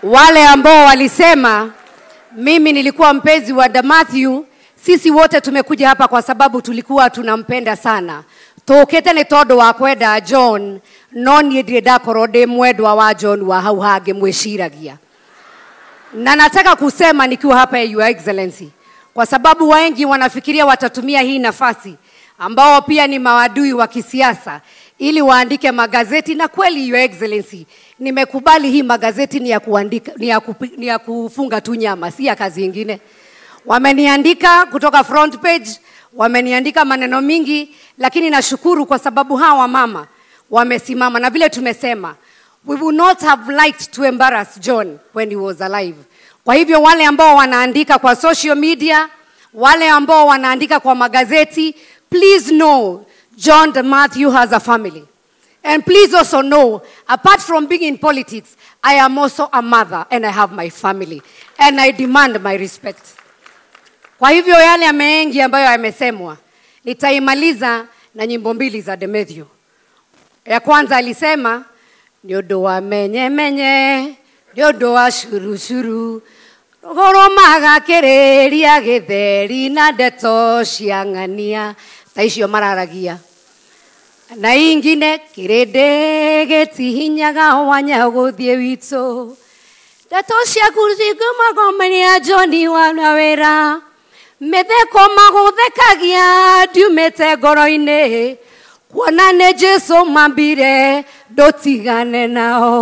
wale ambao walisema mimi nilikuwa mpenzi wa Damathew, sisi wote tumekuja hapa kwa sababu tulikuwa tunampenda sana tukite nĩ tondũ wa kwenda John no niĩ ndirĩ ndakorwo ndĩ mwendwa wa John wa hau hangĩ mwĩciragia na nataka kusema nikiwa hapa Your Excellency, kwa sababu wengi wanafikiria watatumia hii nafasi ambao pia ni mawadui wa kisiasa ili waandike magazeti, na kweli Your Excellency, nimekubali hii magazeti ni ya, kuandika, ni ya, kupi, ni ya kufunga tu nyama, si ya kazi ingine. Wameniandika kutoka front page, wameniandika maneno mingi, lakini nashukuru kwa sababu hawa mama wamesimama, na vile tumesema we would not have liked to embarrass John when he was alive. Kwa hivyo wale ambao wanaandika kwa social media, wale ambao wanaandika kwa magazeti, please know John de Matthew has a family. And please also know, apart from being in politics, I am also a mother and I have my family. And I demand my respect. Kwa hivyo yale mengi ambayo yamesemwa, nitaimaliza na nyimbo mbili za Demetrio. Ya kwanza alisema nĩ ũndũ wa menyemenye nĩ ũndũ wa curucuru rũgũrũmaga kĩrĩria gĩtheri na ndeto cia ng'ania ta icio mararagia na ingine kĩrĩndĩ gĩtihinyaga wanya gũthiĩ witũ ndeto ciaku cingĩmagomania John wana wĩra mĩtheko magũthekagia ndiumĩte ngoro-inĩ kuona nĩ Jesũ mambire ndũtigane nao